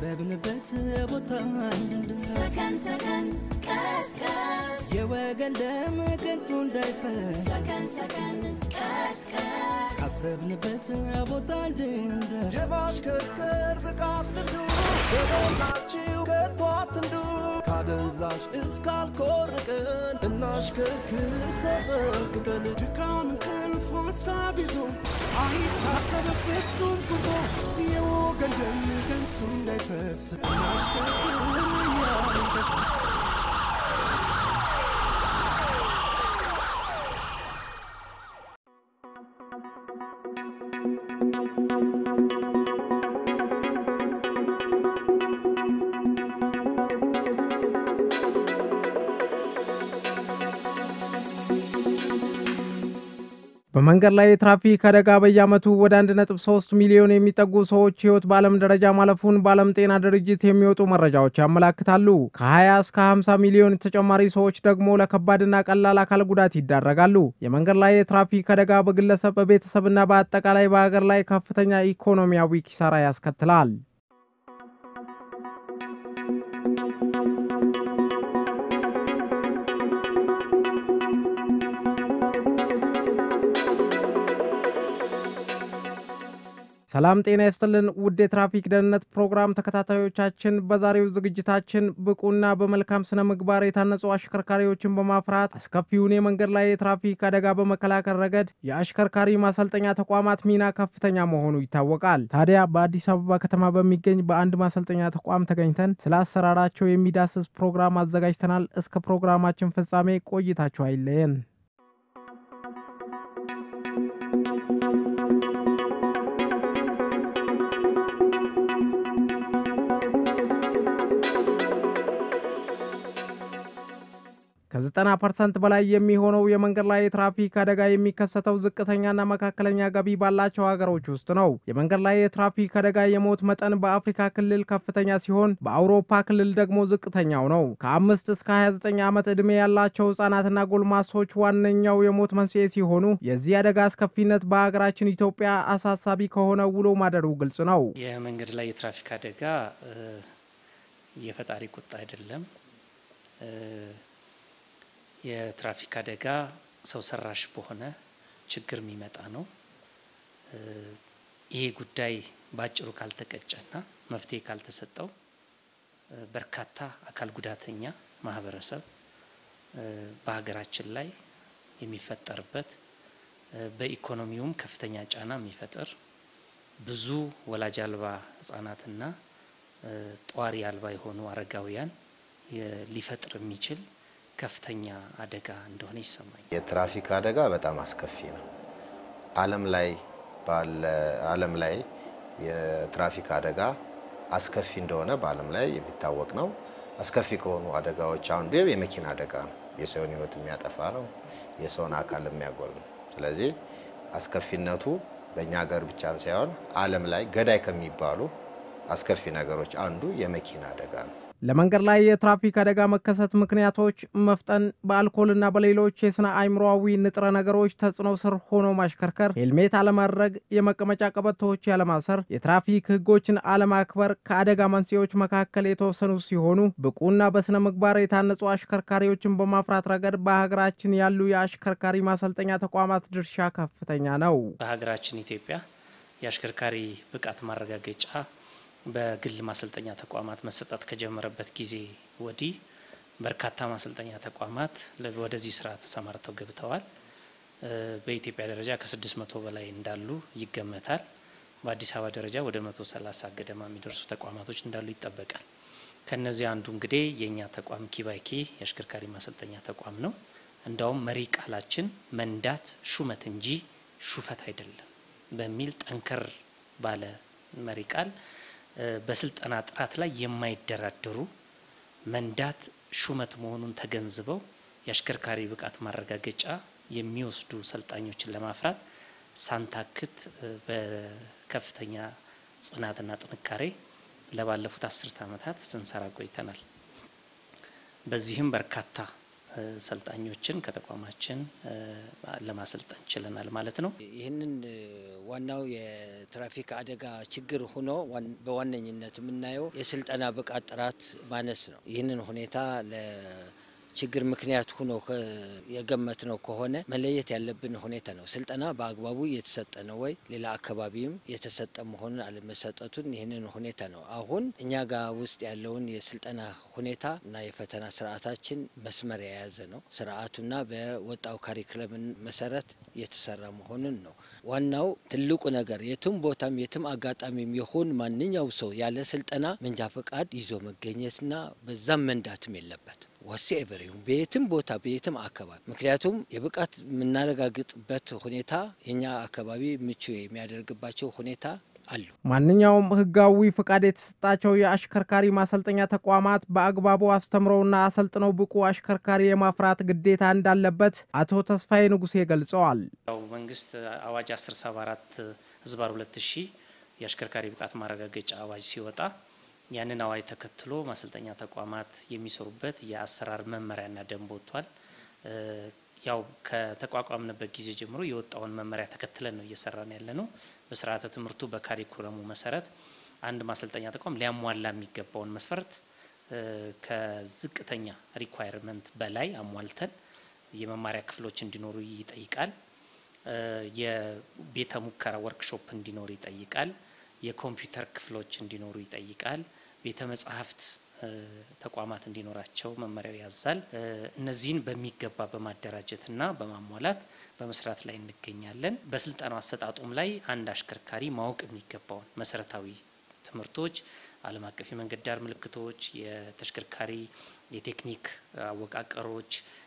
ካሰብንበት ቦታ እንድንደርስ ሰከን ሰከን ቀስቀስ የወገን ደም ከንቱ እንዳይፈስ ሰከን ሰከን ቀስቀስ ካሰብንበት ቦታ እንድንደርስ የማሽከርከር ብቃት ልምዱ በሞላችሁ ከቶ አትንዱ ካደንዛዥ እስካልኮርቅን እናሽከርክር ተጠንቅቀን ድካም እንቅልፍ ሀሳብ ይዞ አይታሰብ ፍጹም ጉዞ የወገን ደም ከንቱ እንዳይፈስ እናሽከርክር እያልን ደስ በመንገድ ላይ የትራፊክ አደጋ በየዓመቱ ወደ 1.3 ሚሊዮን የሚጠጉ ሰዎች ሕይወት በዓለም ደረጃ ማለፉን በዓለም ጤና ድርጅት የሚወጡ መረጃዎች ያመላክታሉ። ከ20 እስከ 50 ሚሊዮን ተጨማሪ ሰዎች ደግሞ ለከባድና ቀላል አካል ጉዳት ይዳረጋሉ። የመንገድ ላይ የትራፊክ አደጋ በግለሰብ በቤተሰብና በአጠቃላይ በሀገር ላይ ከፍተኛ ኢኮኖሚያዊ ኪሳራ ያስከትላል። ሰላም ጤና ይስጥልን ውድ የትራፊክ ደህንነት ፕሮግራም ተከታታዮቻችን፣ በዛሬው ዝግጅታችን ብቁና በመልካም ስነ ምግባር የታነጹ አሽከርካሪዎችን በማፍራት አስከፊውን የመንገድ ላይ የትራፊክ አደጋ በመከላከል ረገድ የአሽከርካሪ ማሰልጠኛ ተቋማት ሚና ከፍተኛ መሆኑ ይታወቃል። ታዲያ በአዲስ አበባ ከተማ በሚገኝ በአንድ ማሰልጠኛ ተቋም ተገኝተን ስለ አሰራራቸው የሚዳስስ ፕሮግራም አዘጋጅተናል። እስከ ፕሮግራማችን ፍጻሜ ቆይታችሁ አይለየን። ከዘጠና ፐርሰንት በላይ የሚሆነው የመንገድ ላይ የትራፊክ አደጋ የሚከሰተው ዝቅተኛና መካከለኛ ገቢ ባላቸው ሀገሮች ውስጥ ነው። የመንገድ ላይ የትራፊክ አደጋ የሞት መጠን በአፍሪካ ክልል ከፍተኛ ሲሆን በአውሮፓ ክልል ደግሞ ዝቅተኛው ነው። ከአምስት እስከ 29 ዓመት ዕድሜ ያላቸው ህጻናትና ጎልማሶች ዋነኛው የሞት መንስኤ ሲሆኑ የዚህ አደጋ አስከፊነት በሀገራችን ኢትዮጵያ አሳሳቢ ከሆነ ውሎ ማደሩ ግልጽ ነው። የመንገድ ላይ የትራፊክ አደጋ የፈጣሪ ቁጣ አይደለም። የትራፊክ አደጋ ሰው ሰራሽ በሆነ ችግር የሚመጣ ነው። ይሄ ጉዳይ በአጭሩ ካልተቀጨና መፍትሄ ካልተሰጠው በርካታ አካል ጉዳተኛ ማህበረሰብ በሀገራችን ላይ የሚፈጠርበት በኢኮኖሚውም ከፍተኛ ጫና የሚፈጥር ብዙ ወላጅ አልባ ህጻናትና ጧሪ አልባ የሆኑ አረጋውያን ሊፈጥር የሚችል ከፍተኛ አደጋ እንደሆነ ይሰማኛል። የትራፊክ አደጋ በጣም አስከፊ ነው። ዓለም ላይ ባለ ዓለም ላይ የትራፊክ አደጋ አስከፊ እንደሆነ በዓለም ላይ የሚታወቅ ነው። አስከፊ ከሆኑ አደጋዎች አንዱ የመኪና አደጋ ነው። የሰውን ህይወት የሚያጠፋ ነው። የሰውን አካል የሚያጎል ነው። ስለዚህ አስከፊነቱ በእኛ ሀገር ብቻም ሳይሆን ዓለም ላይ ገዳይ ከሚባሉ አስከፊ ነገሮች አንዱ የመኪና አደጋ ነው። ለመንገድ ላይ የትራፊክ አደጋ መከሰት ምክንያቶች መፍጠን፣ በአልኮልና በሌሎች የስነ አእምሮዊ ንጥረ ነገሮች ተጽዕኖ ስር ሆኖ ማሽከርከር፣ ሄልሜት አለማድረግ፣ የመቀመጫ ቀበቶዎች ያለማሰር፣ የትራፊክ ህጎችን አለማክበር ከአደጋ መንስኤዎች መካከል የተወሰኑ ሲሆኑ ብቁና በስነ ምግባር የታነጹ አሽከርካሪዎችን በማፍራት ረገድ በሀገራችን ያሉ የአሽከርካሪ ማሰልጠኛ ተቋማት ድርሻ ከፍተኛ ነው። በሀገራችን ኢትዮጵያ የአሽከርካሪ ብቃት ማረጋገጫ በግል ማሰልጠኛ ተቋማት መሰጠት ከጀመረበት ጊዜ ወዲህ በርካታ ማሰልጠኛ ተቋማት ወደዚህ ስራ ተሰማርተው ገብተዋል። በኢትዮጵያ ደረጃ ከስድስት መቶ በላይ እንዳሉ ይገመታል። በአዲስ አበባ ደረጃ ወደ መቶ ሰላሳ ገደማ የሚደርሱ ተቋማቶች እንዳሉ ይጠበቃል። ከነዚህ አንዱ እንግዲህ የእኛ ተቋም ኪባይኪ የአሽከርካሪ ማሰልጠኛ ተቋም ነው። እንዳውም መሪ ቃላችን መንዳት ሹመት እንጂ ሹፈት አይደለም በሚል ጠንከር ባለ መሪ ቃል በስልጠና ጥራት ላይ የማይደራደሩ መንዳት ሹመት መሆኑን ተገንዝበው የአሽከርካሪ ብቃት ማረጋገጫ የሚወስዱ ሰልጣኞችን ለማፍራት ሳንታክት በከፍተኛ ጽናትና ጥንካሬ ለባለፉት አስርት ዓመታት ስንሰራ ቆይተናል። በዚህም በርካታ ሰልጣኞችን ከተቋማችን ለማሰልጠን ችለናል ማለት ነው። ይህንን ዋናው የትራፊክ አደጋ ችግር ሆኖ በዋነኝነት የምናየው የስልጠና ብቃት ጥራት ማነስ ነው። ይህንን ሁኔታ ችግር ምክንያት ሆኖ የገመት ነው ከሆነ መለየት ያለብን ሁኔታ ነው። ስልጠና በአግባቡ እየተሰጠ ነው ወይ፣ ሌላ አካባቢም የተሰጠ መሆኑን አለመሰጠቱን ይህንን ሁኔታ ነው። አሁን እኛ ጋር ውስጥ ያለውን የስልጠና ሁኔታ እና የፈተና ስርዓታችን መስመር የያዘ ነው። ስርዓቱና በወጣው ካሪክለምን መሰረት የተሰራ መሆኑን ነው። ዋናው ትልቁ ነገር የትም ቦታም የትም አጋጣሚም ይሁን ማንኛው ሰው ያለ ስልጠና መንጃ ፈቃድ ይዞ መገኘትና በዛም መንዳትም የለበት ወሴ ኤቨሪሁም በየትም ቦታ በየትም አካባቢ ምክንያቱም የብቃት የምናረጋግጥበት ሁኔታ የኛ አካባቢ ምቹ የሚያደርግባቸው ሁኔታ አሉ። ማንኛውም ህጋዊ ፍቃድ የተሰጣቸው የአሽከርካሪ ማሰልጠኛ ተቋማት በአግባቡ አስተምረውና አሰልጥነው ብቁ አሽከርካሪ የማፍራት ግዴታ እንዳለበት አቶ ተስፋዬ ንጉሴ ገልጸዋል። ያው መንግስት አዋጅ 1074 ህዝባር 2000 የአሽከርካሪ ብቃት ማረጋገጫ አዋጅ ሲወጣ ያንን አዋጅ ተከትሎ ማሰልጠኛ ተቋማት የሚሰሩበት የአሰራር መመሪያና ደንብ ወጥቷል። ያው ከተቋቋምንበት ጊዜ ጀምሮ የወጣውን መመሪያ ተከትለን ነው እየሰራን ያለ ነው። በስርዓተ ትምህርቱ በካሪኩለሙ መሰረት አንድ ማሰልጠኛ ተቋም ሊያሟላ የሚገባውን መስፈርት ከዝቅተኛ ሪኳየርመንት በላይ አሟልተን የመማሪያ ክፍሎች እንዲኖሩ ይጠይቃል። የቤተ ሙከራ ወርክሾፕ እንዲኖር ይጠይቃል። የኮምፒውተር ክፍሎች እንዲኖሩ ይጠይቃል። ቤተ መጻሕፍት ተቋማት እንዲኖራቸው መመሪያው ያዛል። እነዚህን በሚገባ በማደራጀትና በማሟላት በመስራት ላይ እንገኛለን። በስልጠናው አሰጣጡም ላይ አንድ አሽከርካሪ ማወቅ የሚገባውን መሰረታዊ ትምህርቶች፣ ዓለም አቀፍ የመንገድ ዳር ምልክቶች፣ የተሽከርካሪ የቴክኒክ አወቃቀሮች፣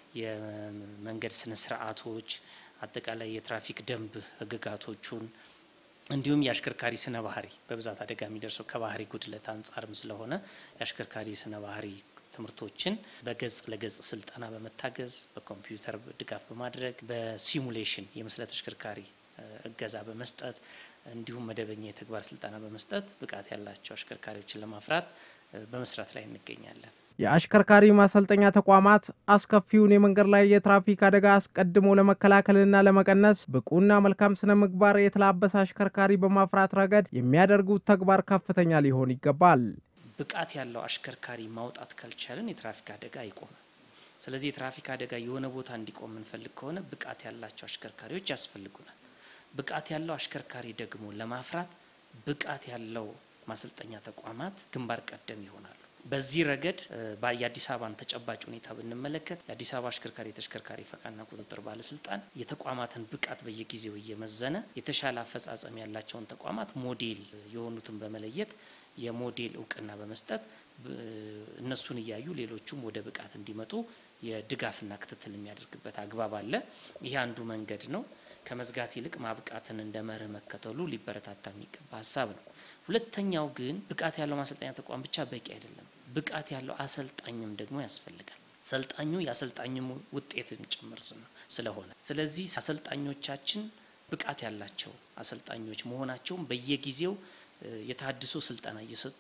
የመንገድ ስነ ስርዓቶች፣ አጠቃላይ የትራፊክ ደንብ ህግጋቶቹን እንዲሁም የአሽከርካሪ ስነ ባህሪ በብዛት አደጋ የሚደርሰው ከባህሪ ጉድለት አንጻርም ስለሆነ የአሽከርካሪ ስነ ባህሪ ትምህርቶችን በገጽ ለገጽ ስልጠና በመታገዝ በኮምፒውተር ድጋፍ በማድረግ በሲሙሌሽን የምስለ ተሽከርካሪ እገዛ በመስጠት እንዲሁም መደበኛ የተግባር ስልጠና በመስጠት ብቃት ያላቸው አሽከርካሪዎችን ለማፍራት በመስራት ላይ እንገኛለን። የአሽከርካሪ ማሰልጠኛ ተቋማት አስከፊውን የመንገድ ላይ የትራፊክ አደጋ አስቀድሞ ለመከላከልና ለመቀነስ ብቁና መልካም ስነ ምግባር የተላበሰ አሽከርካሪ በማፍራት ረገድ የሚያደርጉት ተግባር ከፍተኛ ሊሆን ይገባል። ብቃት ያለው አሽከርካሪ ማውጣት ካልቻለን የትራፊክ አደጋ አይቆምም። ስለዚህ የትራፊክ አደጋ የሆነ ቦታ እንዲቆም የምንፈልግ ከሆነ ብቃት ያላቸው አሽከርካሪዎች ያስፈልጉናል። ብቃት ያለው አሽከርካሪ ደግሞ ለማፍራት ብቃት ያለው ማሰልጠኛ ተቋማት ግንባር ቀደም ይሆናሉ። በዚህ ረገድ የአዲስ አበባን ተጨባጭ ሁኔታ ብንመለከት የአዲስ አበባ አሽከርካሪ የተሽከርካሪ ፈቃድና ቁጥጥር ባለስልጣን የተቋማትን ብቃት በየጊዜው እየመዘነ የተሻለ አፈጻጸም ያላቸውን ተቋማት ሞዴል የሆኑትን በመለየት የሞዴል እውቅና በመስጠት እነሱን እያዩ ሌሎቹም ወደ ብቃት እንዲመጡ የድጋፍና ክትትል የሚያደርግበት አግባብ አለ። ይህ አንዱ መንገድ ነው። ከመዝጋት ይልቅ ማብቃትን እንደ መርህ መከተሉ ሊበረታታ የሚገባ ሀሳብ ነው። ሁለተኛው ግን ብቃት ያለው ማሰልጠኛ ተቋም ብቻ በቂ አይደለም። ብቃት ያለው አሰልጣኝም ደግሞ ያስፈልጋል። ሰልጣኙ የአሰልጣኙም ውጤትም ጭምር ስለሆነ ስለዚህ አሰልጣኞቻችን ብቃት ያላቸው አሰልጣኞች መሆናቸውን በየጊዜው የተሃድሶ ስልጠና እየሰጡ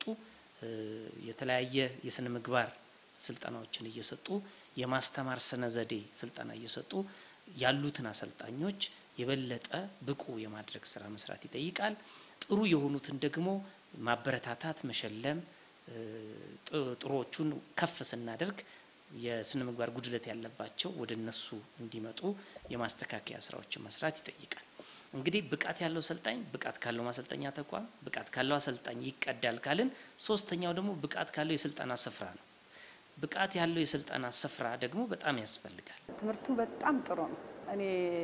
የተለያየ የስነ ምግባር ስልጠናዎችን እየሰጡ የማስተማር ስነ ዘዴ ስልጠና እየሰጡ ያሉትን አሰልጣኞች የበለጠ ብቁ የማድረግ ስራ መስራት ይጠይቃል። ጥሩ የሆኑትን ደግሞ ማበረታታት፣ መሸለም፣ ጥሩዎቹን ከፍ ስናደርግ የስነ ምግባር ጉድለት ያለባቸው ወደ እነሱ እንዲመጡ የማስተካከያ ስራዎችን መስራት ይጠይቃል። እንግዲህ ብቃት ያለው ሰልጣኝ ብቃት ካለው ማሰልጠኛ ተቋም ብቃት ካለው አሰልጣኝ ይቀዳል ካልን፣ ሶስተኛው ደግሞ ብቃት ካለው የስልጠና ስፍራ ነው። ብቃት ያለው የስልጠና ስፍራ ደግሞ በጣም ያስፈልጋል። ትምህርቱ በጣም ጥሩ ነው። እኔ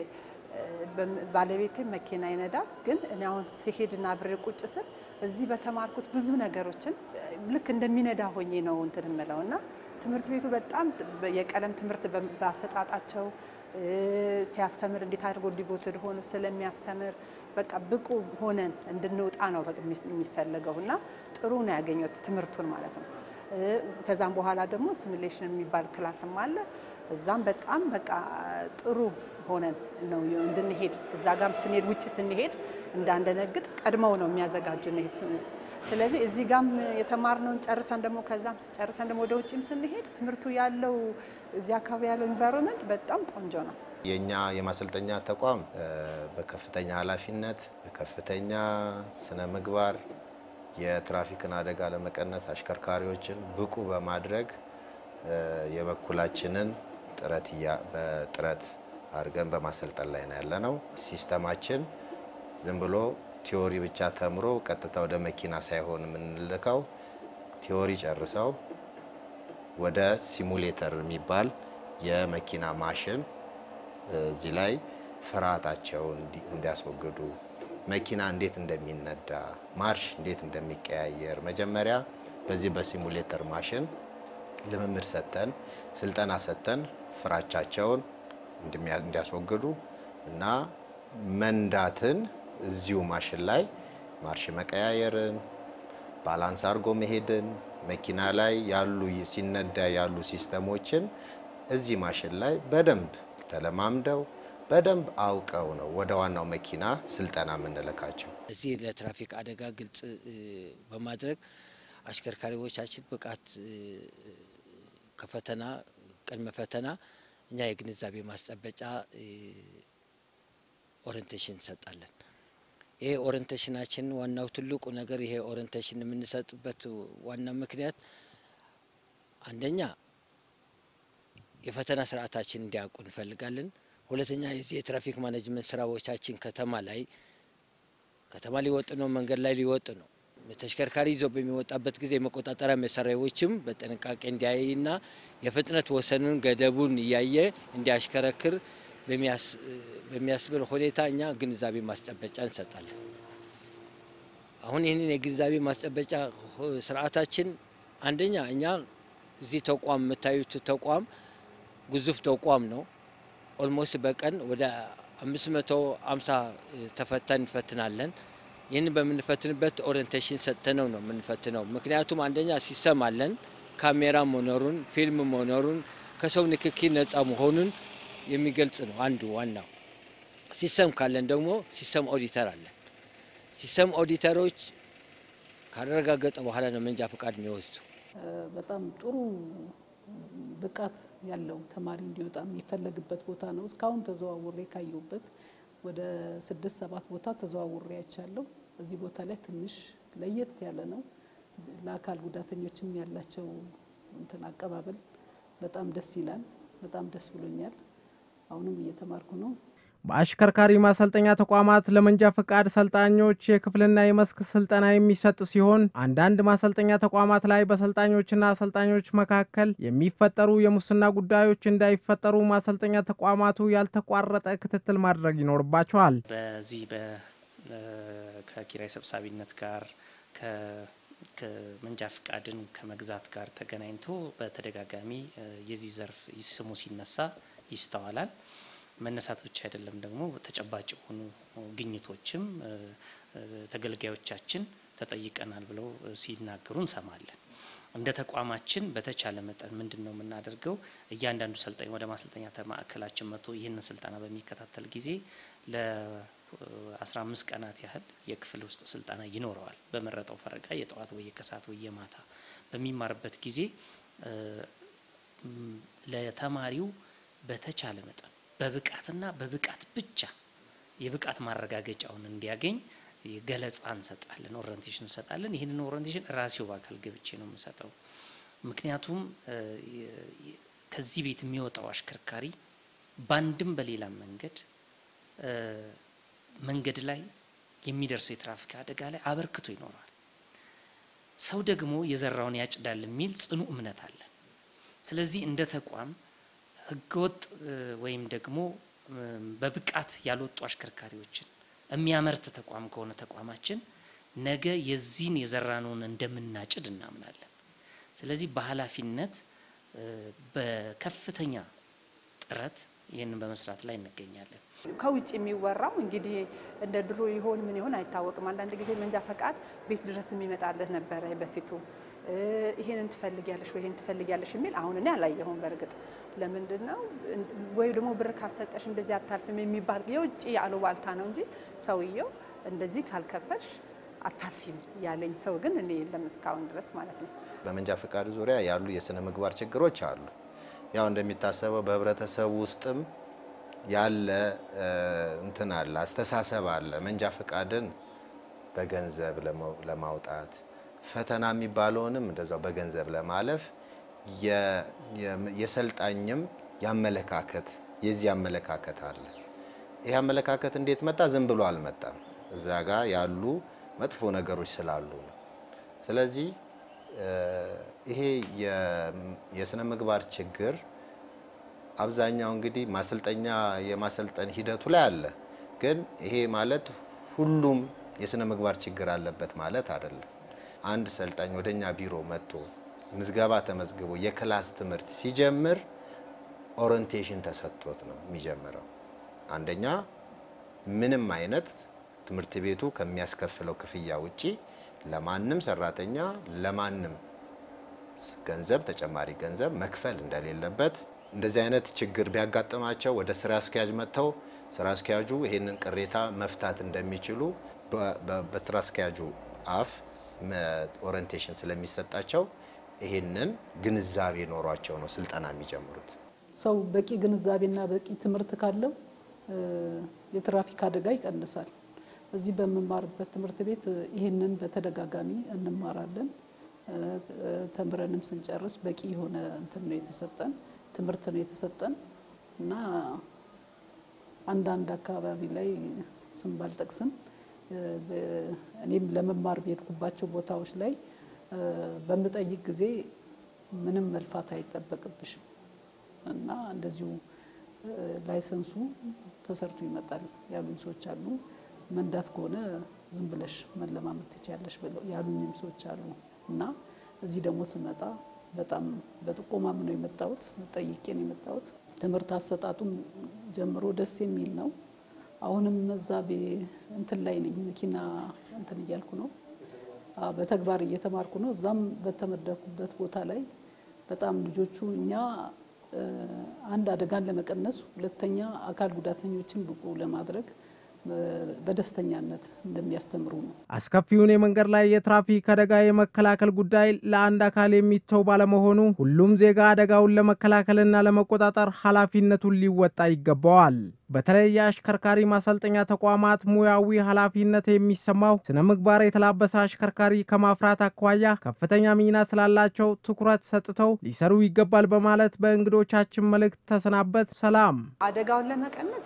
ባለቤቴ መኪና ይነዳል፣ ግን እኔ አሁን ሲሄድና አብሬ ቁጭ ስል እዚህ በተማርኩት ብዙ ነገሮችን ልክ እንደሚነዳ ሆኜ ነው እንትን የምለው እና ትምህርት ቤቱ በጣም የቀለም ትምህርት ባሰጣጣቸው ሲያስተምር እንዴት አድርጎ ዲቮትድ ሆኖ ስለሚያስተምር በቃ ብቁ ሆነን እንድንወጣ ነው የሚፈለገው እና ጥሩ ነው ያገኘሁት ትምህርቱን ማለት ነው። ከዛም በኋላ ደግሞ ሲሙሌሽን የሚባል ክላስም አለ። እዛም በጣም በቃ ጥሩ ሆነን ነው እንድንሄድ እዛ ጋም ስንሄድ ውጭ ስንሄድ እንዳንደነግጥ ቀድመው ነው የሚያዘጋጁን። ስለዚህ እዚህ ጋም የተማርነውን ጨርሰን ደግሞ ከዛም ጨርሰን ደግሞ ወደ ውጭም ስንሄድ ትምህርቱ ያለው እዚህ አካባቢ ያለው ኢንቫይሮንመንት በጣም ቆንጆ ነው። የእኛ የማሰልጠኛ ተቋም እ፣ በከፍተኛ ኃላፊነት በከፍተኛ ስነ ምግባር የትራፊክን አደጋ ለመቀነስ አሽከርካሪዎችን ብቁ በማድረግ እ፣ የበኩላችንን ጥረት እያ- በጥረት አድርገን በማሰልጠን ላይ ነው ያለ ነው። ሲስተማችን ዝም ብሎ ቲዎሪ ብቻ ተምሮ ቀጥታ ወደ መኪና ሳይሆን የምንልከው ቲዎሪ ጨርሰው ወደ ሲሙሌተር የሚባል የመኪና ማሽን እዚህ ላይ ፍርሃታቸውን እንዲ- እንዲያስወግዱ መኪና እንዴት እንደሚነዳ ማርሽ እንዴት እንደሚቀያየር መጀመሪያ በዚህ በሲሙሌተር ማሽን ልምምድ ሰጥተን ስልጠና ሰጥተን ፍራቻቸውን እንደሚያ- እንዲያስወግዱ እና መንዳትን እዚሁ ማሽን ላይ ማርሽ መቀያየርን ባላንስ አድርጎ መሄድን መኪና ላይ ያሉ ሲነዳ ያሉ ሲስተሞችን እዚህ ማሽን ላይ በደንብ ተለማምደው በደንብ አውቀው ነው ወደ ዋናው መኪና ስልጠና የምንልካቸው። እዚህ ለትራፊክ አደጋ ግልጽ እ፣ በማድረግ አሽከርካሪዎቻችን ብቃት እ፣ ከፈተና ቅድመ ፈተና እኛ የግንዛቤ ማስጨበጫ እ፣ ኦሪንቴሽን እንሰጣለን። ይሄ ኦሪንቴሽናችን ዋናው ትልቁ ነገር ይሄ ኦሪንቴሽን የምንሰጥበት ዋና ምክንያት አንደኛ የፈተና ስርዓታችን እንዲያውቁ እንፈልጋለን። ሁለተኛ የዚህ የትራፊክ ማኔጅመንት ስራዎቻችን ከተማ ላይ ከተማ ሊወጥ ነው፣ መንገድ ላይ ሊወጥ ነው። ተሽከርካሪ ይዞ በሚወጣበት ጊዜ የመቆጣጠሪያ መሳሪያዎችም በጥንቃቄ እንዲያይና የፍጥነት ወሰኑን ገደቡን እያየ እንዲያሽከረክር በሚያስ- በሚያስብል ሁኔታ እኛ ግንዛቤ ማስጨበጫ እንሰጣለን። አሁን ይህንን የግንዛቤ ማስጨበጫ ሁ- ስርዓታችን አንደኛ እኛ እዚህ ተቋም የምታዩት ተቋም ግዙፍ ተቋም ነው። ኦልሞስት በቀን ወደ 550 ተፈታኝ እንፈትናለን። ይህንን በምንፈትንበት ኦሪንቴሽን ሰጥተነው ነው የምንፈትነው። ምክንያቱም አንደኛ ሲስተም አለን፣ ካሜራ መኖሩን፣ ፊልም መኖሩን፣ ከሰው ንክኪ ነጻ መሆኑን የሚገልጽ ነው አንዱ ዋናው። ሲስተም ካለን ደግሞ ሲስተም ኦዲተር አለን። ሲስተም ኦዲተሮች ካረጋገጠ በኋላ ነው መንጃ ፈቃድ የሚወስዱ። በጣም ጥሩ ብቃት ያለው ተማሪ እንዲወጣ የሚፈለግበት ቦታ ነው። እስካሁን ተዘዋውሬ ካየሁበት ወደ ስድስት ሰባት ቦታ ተዘዋውሬ አይቻለሁ። እዚህ ቦታ ላይ ትንሽ ለየት ያለ ነው። ለአካል ጉዳተኞችም ያላቸው እንትን አቀባበል በጣም ደስ ይላል። በጣም ደስ ብሎኛል። አሁንም እየተማርኩ ነው። በአሽከርካሪ ማሰልጠኛ ተቋማት ለመንጃ ፈቃድ ሰልጣኞች የክፍልና የመስክ ስልጠና የሚሰጥ ሲሆን አንዳንድ ማሰልጠኛ ተቋማት ላይ በሰልጣኞችና አሰልጣኞች መካከል የሚፈጠሩ የሙስና ጉዳዮች እንዳይፈጠሩ ማሰልጠኛ ተቋማቱ ያልተቋረጠ ክትትል ማድረግ ይኖርባቸዋል። በዚህ በ ከኪራይ ሰብሳቢነት ጋር ከ- ከመንጃ ፍቃድን ከመግዛት ጋር ተገናኝቶ በተደጋጋሚ እ፣ የዚህ ዘርፍ ስሙ ሲነሳ ይስተዋላል። መነሳት ብቻ አይደለም ደግሞ ተጨባጭ የሆኑ ግኝቶችም እ፣ እ፣ ተገልጋዮቻችን ተጠይቀናል ብለው እ፣ ሲናገሩ እንሰማለን። እንደ ተቋማችን በተቻለ መጠን ምንድን ነው የምናደርገው? እያንዳንዱ ሰልጣኝ ወደ ማሰልጠኛ ተ- ማዕከላችን መጥቶ ይህንን ስልጠና በሚከታተል ጊዜ ለ15 ቀናት ያህል የክፍል ውስጥ ስልጠና ይኖረዋል። በመረጠው ፈረቃ የጠዋት ወይ የከሰዓት ወይ የማታ በሚማርበት ጊዜ እ፣ ም፣ ለተማሪው በተቻለ መጠን በብቃትና በብቃት ብቻ የብቃት ማረጋገጫውን እንዲያገኝ ገለጻ እንሰጣለን፣ ኦሪንቴሽን እንሰጣለን። ይህንን ኦሪንቴሽን ራሴው በአካል ገብቼ ነው የምሰጠው። ምክንያቱም እ፣ የ- የ- ከዚህ ቤት የሚወጣው አሽከርካሪ በአንድም በሌላም መንገድ እ፣ መንገድ ላይ የሚደርሰው የትራፊክ አደጋ ላይ አበርክቶ ይኖራል። ሰው ደግሞ የዘራውን ያጭዳል የሚል ጽኑ እምነት አለን። ስለዚህ እንደ ተቋም ህገወጥ እ፣ ወይም ደግሞ እ፣ በብቃት ያልወጡ አሽከርካሪዎችን የሚያመርት ተቋም ከሆነ ተቋማችን ነገ የዚህን የዘራነውን እንደምናጭድ እናምናለን። ስለዚህ በኃላፊነት እ፣ በከፍተኛ ጥረት ይህንን በመስራት ላይ እንገኛለን። ከውጭ የሚወራው እንግዲህ እንደ ድሮ ይሆን ምን ይሆን አይታወቅም። አንዳንድ ጊዜ መንጃ ፈቃድ ቤት ድረስ የሚመጣልህ ነበረ በፊቱ። እ፣ ይሄንን ትፈልጊያለሽ ወይ ይሄን ትፈልጊያለሽ የሚል አሁን እኔ አላየሁም። በእርግጥ ለምንድን ነው ወይ ደግሞ ብር ካልሰጠሽ እንደዚህ አታልፍም የሚባል የውጭ አሉባልታ ነው እንጂ ሰውየው እንደዚህ ካልከፈልሽ አታልፊም ያለኝ ሰው ግን እኔ የለም እስካሁን ድረስ ማለት ነው። በመንጃ ፈቃድ ዙሪያ ያሉ የስነ ምግባር ችግሮች አሉ። ያው እንደሚታሰበው በህብረተሰቡ ውስጥም ያለ እ፣ እንትን አለ አስተሳሰብ አለ። መንጃ ፈቃድን በገንዘብ ለመው- ለማውጣት ፈተና የሚባለውንም እንደዛው በገንዘብ ለማለፍ የ- የ- የሰልጣኝም የአመለካከት የዚህ አመለካከት አለ። ይህ አመለካከት እንዴት መጣ? ዝም ብሎ አልመጣም። እዛ ጋር ያሉ መጥፎ ነገሮች ስላሉ ነው። ስለዚህ እ፣ ይሄ የ- የስነ ምግባር ችግር አብዛኛው እንግዲህ ማሰልጠኛ የማሰልጠን ሂደቱ ላይ አለ። ግን ይሄ ማለት ሁሉም የስነ ምግባር ችግር አለበት ማለት አይደለም። አንድ ሰልጣኝ ወደኛ ቢሮ መጥቶ ምዝገባ ተመዝግቦ የክላስ ትምህርት ሲጀምር ኦሪንቴሽን ተሰጥቶት ነው የሚጀምረው። አንደኛ ምንም አይነት ትምህርት ቤቱ ከሚያስከፍለው ክፍያ ውጪ ለማንም ሰራተኛ ለማንም ገንዘብ ተጨማሪ ገንዘብ መክፈል እንደሌለበት እንደዚህ አይነት ችግር ቢያጋጥማቸው ወደ ስራ አስኪያጅ መጥተው ስራ አስኪያጁ ይሄንን ቅሬታ መፍታት እንደሚችሉ በ- በ- በስራ አስኪያጁ አፍ ኦሪንቴሽን ስለሚሰጣቸው ይሄንን ግንዛቤ ኖሯቸው ነው ስልጠና የሚጀምሩት። ሰው በቂ ግንዛቤና በቂ ትምህርት ካለው እ፣ የትራፊክ አደጋ ይቀንሳል። እዚህ በምማርበት ትምህርት ቤት እ፣ ይህንን በተደጋጋሚ እንማራለን። እ፣ እ፣ ተምረንም ስንጨርስ በቂ የሆነ እንትን ነው የተሰጠን ትምህርት ነው የተሰጠን እና አንዳንድ አካባቢ ላይ ስም ባልጠቅስም እ፣ በ- እኔም ለመማር በሄድኩባቸው ቦታዎች ላይ እ፣ በምጠይቅ ጊዜ ምንም መልፋት አይጠበቅብሽም እና እንደዚሁ እ፣ ላይሰንሱ ተሰርቶ ይመጣል ያሉኝ ሰዎች አሉ። መንዳት ከሆነ ዝም ብለሽ መለማመድ ትችያለሽ ብለው ያሉኝም ሰዎች አሉ እና እዚህ ደግሞ ስመጣ በጣም በጥቆማም ነው የመጣሁት፣ ጠይቄ ነው የመጣሁት። ትምህርት አሰጣጡም ጀምሮ ደስ የሚል ነው። አሁንም እዛ ቤ- እንትን ላይ ነኝ መኪና እንትን እያልኩ ነው አ፣ በተግባር እየተማርኩ ነው። እዛም በተመደኩበት ቦታ ላይ በጣም ልጆቹ እኛ እ፣ አንድ አደጋን ለመቀነስ፣ ሁለተኛ አካል ጉዳተኞችን ብቁ ለማድረግ እ፣ በደስተኛነት እንደሚያስተምሩ ነው። አስከፊውን የመንገድ ላይ የትራፊክ አደጋ የመከላከል ጉዳይ ለአንድ አካል የሚተው ባለመሆኑ ሁሉም ዜጋ አደጋውን ለመከላከልና ለመቆጣጠር ኃላፊነቱን ሊወጣ ይገባዋል። በተለይ የአሽከርካሪ ማሰልጠኛ ተቋማት ሙያዊ ኃላፊነት የሚሰማው ስነ ምግባር የተላበሰ አሽከርካሪ ከማፍራት አኳያ ከፍተኛ ሚና ስላላቸው ትኩረት ሰጥተው ሊሰሩ ይገባል በማለት በእንግዶቻችን መልእክት ተሰናበት። ሰላም። አደጋውን ለመቀነስ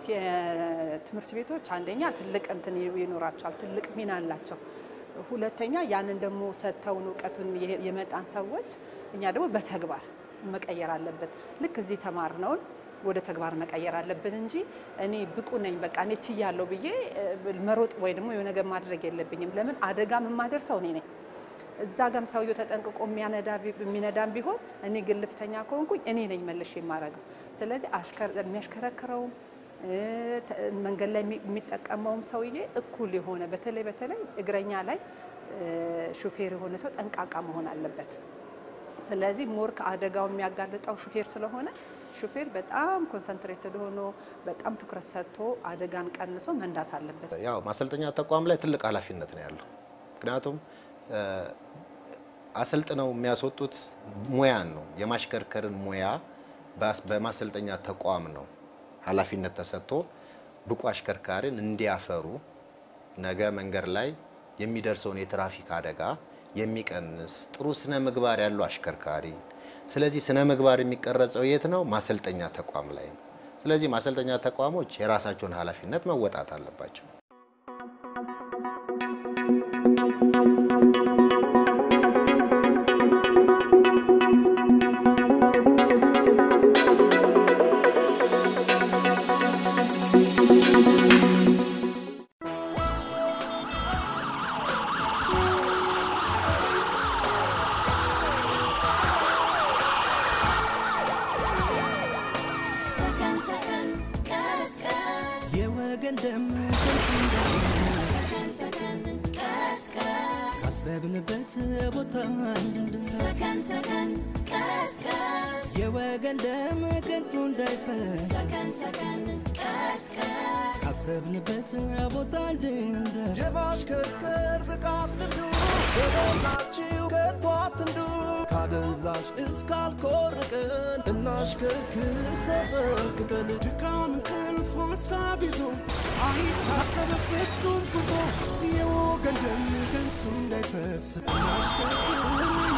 የትምህርት ቤቶች አንደኛ ትልቅ እንትን ይኖራቸዋል፣ ትልቅ ሚና አላቸው። ሁለተኛ ያንን ደግሞ ሰጥተውን እውቀቱን የ- የመጣን ሰዎች እኛ ደግሞ በተግባር መቀየር አለብን። ልክ እዚህ ተማርነውን ወደ ተግባር መቀየር አለብን እንጂ እኔ ብቁ ነኝ በቃ እኔ ችያለሁ ብዬ እ፣ መሮጥ ወይ ደግሞ የሆነ ነገር ማድረግ የለብኝም። ለምን አደጋ የማደርሰው እኔ ነኝ። እዛ ጋም ሰውየው ተጠንቅቆ የሚያነዳ ቢ- የሚነዳም ቢሆን እኔ ግልፍተኛ ከሆንኩኝ እኔ ነኝ መልሼ የማደርገው። ስለዚህ አሽከር- የሚያሽከረክረውም እ፣ ተ- መንገድ ላይ የሚ- የሚጠቀመውም ሰውዬ እኩል የሆነ በተለይ በተለይ እግረኛ ላይ እ፣ ሹፌር የሆነ ሰው ጠንቃቃ መሆን አለበት። ስለዚህ ሞር ከአደጋው የሚያጋልጠው ሹፌር ስለሆነ ሹፌር በጣም ኮንሰንትሬትድ ሆኖ በጣም ትኩረት ሰጥቶ አደጋን ቀንሶ መንዳት አለበት። ያው ማሰልጠኛ ተቋም ላይ ትልቅ ኃላፊነት ነው ያለው። ምክንያቱም እ፣ አሰልጥነው የሚያስወጡት ሙያን ነው የማሽከርከርን ሙያ በአስ- በማሰልጠኛ ተቋም ነው ኃላፊነት ተሰጥቶ ብቁ አሽከርካሪን እንዲያፈሩ ነገ መንገድ ላይ የሚደርሰውን የትራፊክ አደጋ የሚቀንስ ጥሩ ስነ ምግባር ያለው አሽከርካሪ። ስለዚህ ስነ ምግባር የሚቀረጸው የት ነው? ማሰልጠኛ ተቋም ላይ ነው። ስለዚህ ማሰልጠኛ ተቋሞች የራሳቸውን ኃላፊነት መወጣት አለባቸው። ሰከን ሰከን ቀስቀስ የወገን ደም ከንቱ እንዳይፈስ ሰከን ሰከን ቀስቀስ ካሰብንበት ቦታ እንድንደርስ ሰከን ሰከን ቀስቀስ የወገን ደም ከንቱ እንዳይፈስ ሰከን ሰከን ቀስቀስ ካሰብንበት ቦታ እንድንደርስ የማሽከርከር ብቃት ልምዱ በሞላችሁ ከቶ አትንዱ ካደንዛዥ እስካልኮርቅን እናሽከርክር ተጠንቅቀን ድካም እንቅልፍ ሀሳብ ይዞ አይታሰብ ፍጹም ጉዞ የወገን ደም ከንቱ እንዳይፈስ እናሽከርክር